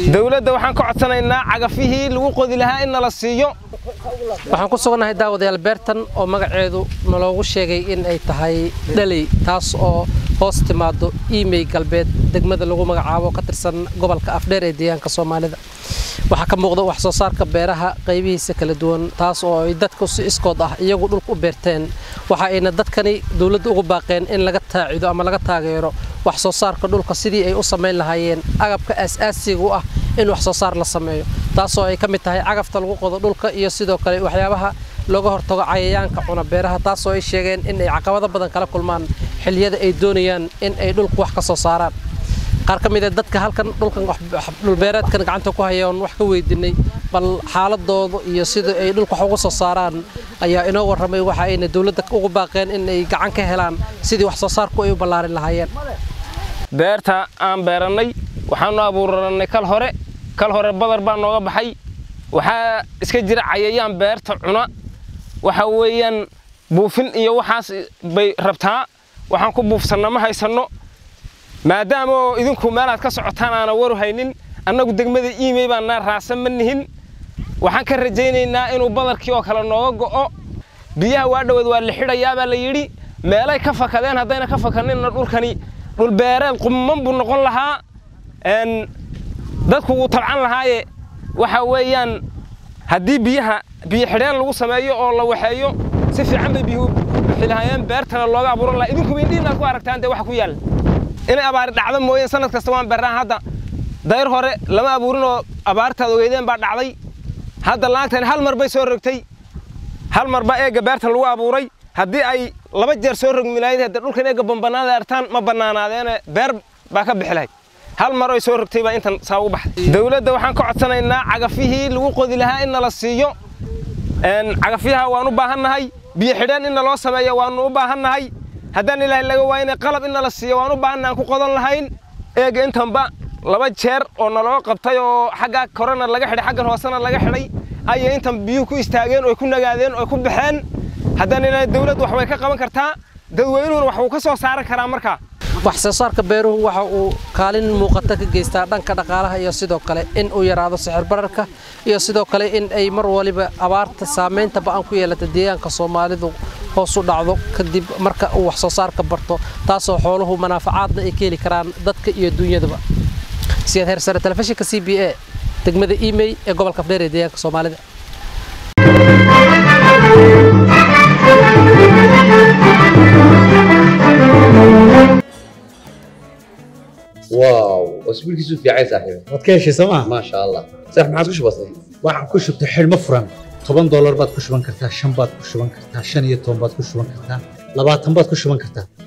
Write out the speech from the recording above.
dowladda waxaan ka codsanaynaa cagafihii lagu qodi lahaa in nala siiyo waxaan ku sugannahay daawadayaal beertan oo magaceedu naloogu sheegay in ay tahay dhaley taas oo hoos timaado imey galbeed degmada lagu magacaabo ka tirsan gobolka afdheer ee deegaanka soomaalida waxaa ka muuqda wax soo saarka beeraha qaybihiisa kala duwan taas oo ay dadku si iskood ah iyagu dhulka u beerteen waxa ayna dadkani dowladda ugu baaqeen in laga taacido ama laga taageero wax soo saarka dhulka sidii ay u samayn lahaayeen agabka aas-aasiga u ah in wax soo saar la sameeyo taasoo ay ka mid tahay cagafta lagu qodo dhulka iyo sidoo kale waxyaabaha looga hortago cayayaanka cuna beeraha taasoo ay sheegeen in ay caqabado badan kala kulmaan xilliyada ay doonayaan in ay dhulku wax ka soo saaraan qaar ka mid a dadka halkan dhulkan dhulbeereedkan gacanta ku hayaan wax ka weydiinay bal xaaladooda iyo sida ay dhulka wax uga soo saaraan ayaa inoo warramay waxa ayna dowladda ugu baaqeen in ay gacan ka helaan sidii wax soo saarku ay u ballaarin lahaayeen beerta aan beerannay waxaanu abuurannay kal hore kal hore badar baa nooga baxay waxaa iska jira cayayaan beerta cuna waxa weeyaan buufin iyo waxaas bay rabtaa waxaan ku buufsanna ma haysanno maadaama oo idinku meelaad ka socotaan aana waru haynin annagu degmada iimey baannaa raacsan ma nihin waxaan ka rajaynaynaa inuu badarkii oo kale nooga go'o biyaha waa dhoweed waa la xidhayaa baa la yidhi meelay ka fakadeen haddayna ka fakaninna dhulkani dhulbeereed qumman buu noqon lahaa dadku wuu tabcan lahaaye waxa weeyaan haddii biyaha biyo xidheen lagu sameeyo oo la waxeeyo si fiican bay biyuhu bixi lahaayeen beertana looga abuuran lahaa idinkuba indhihiinaad ku aragtaan dee waxa ku yaalla inay abaari dhacdo mooyeen sanad kasta waan beerraan hadda dayr hore lama abuurin oo abaartaad ogeydeen baa dhacday hadda laagtani hal mar bay soo rogtay hal mar baa eegga beerta lagu abuuray haddii ay laba jeer soo rogmi lahayd hadda dhulkan eegga bambanaada artaan ma bannaanaadeene beer baa ka bixi lahayd hal mar oy soo rogtay baa intan saa ugu baxday dowladda waxaan ka codsanaynaa cagafihii lagu qodi lahaa in nala siiyo cagafyaha waan u baahannahay biyo xidheen in naloo sameeyo waannu u baahannahay haddaan ilaahay laga waayna qalab in nala siiyo waan u baahanna aan ku qodan lahayn eega intanba laba jeer oo naloo qabtay oo xaggaa korena laga xidhay xaggan hoosena laga xidhay ayay intan biyuhu ku istaageen oy ku nagaadeen oy ku baxeen haddaan ilaahay dowladdu wax way ka qaban kartaa dadweynuhuna wax wuu ka soo saaran karaa markaa wax soo saarka beeruhu waxa uu kaalin muuqata ka geystaa dhanka dhaqaalaha iyo sidoo kale in uu yaraado sixir bararka iyo sidoo kale in ay mar waliba abaarta saamaynta ba'an ku yeelata deegaanka soomaalidu hoos u dhacdo kadib marka uu wax soo saarka barto taasoo xooluhu manaafacaadna ay ka heli karaan dadka iyo duunyadaba siyaad heersare telefishinka c b a degmada imey ee gobolka afdheer ee deegaanka soomaalida واو اسبوعك في عايز صاحبي waad ka heshay sooma ما شاء الله صح ما عاد وش بصير waxaan ku shubtay xidhmo furan toban doolar baad ku shuban kartaa shan baad ku shuban kartaa shan iyo toban baad ku shuban kartaa labaatan baad ku shuban kartaa